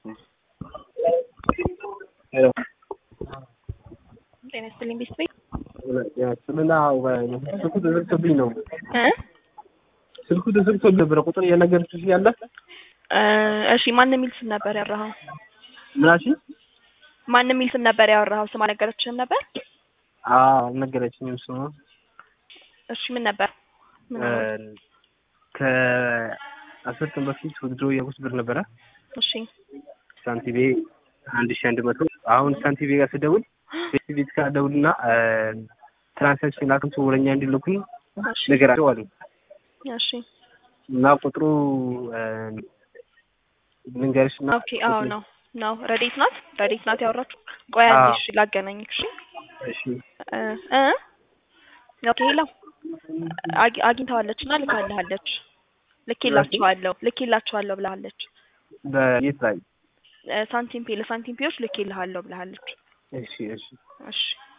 ሄሎ ጤና ይስጥልኝ ቤት ቤት ስምና ስልኩ ተዘግቶብኝ ነው። እ ስልኩ ተዘግቶብኝ ነበረ። ቁጥር የነገርኩሽ ያለ እሺ ማን የሚል ስም ነበር ያወራኸው? ምናሽ? ማን የሚል ስም ነበር ያወራኸው? ስም አልነገረችህም ነበር? አዎ አልነገረችኝም ስሙ። እሺ ምን ነበር? ምን ነበር? ከአስር ቀን በፊት ወድሮ የጉስ ብር ነበረ እሺ ሳንቲቤ አንድ ሺ አንድ መቶ አሁን ሳንቲቤ ጋር ስደውል ቤት ቤት ጋር ደውልና ትራንሳክሽን አክንቶ ወረኛ እንዲልኩኝ እሺ ነገራቸው አሉ እሺ እና ቁጥሩ ልንገርሽ እና ኦኬ አዎ ነው ነው ረዴት ናት ረዴት ናት ያወራችሁ ቆይ አንዴ አዎ። እሺ ላገናኝክ እሺ እሺ እ እ ኦኬ ሄሎ አግ- አግኝተዋለች እና ልካልሃለች ልኬላችኋለሁ ልኬላችኋለሁ ብላለች በየት ላይ ሳንቲም ፔ ለሳንቲም ፔዎች ልኬልሃለሁ ብላለች እሺ እሺ እሺ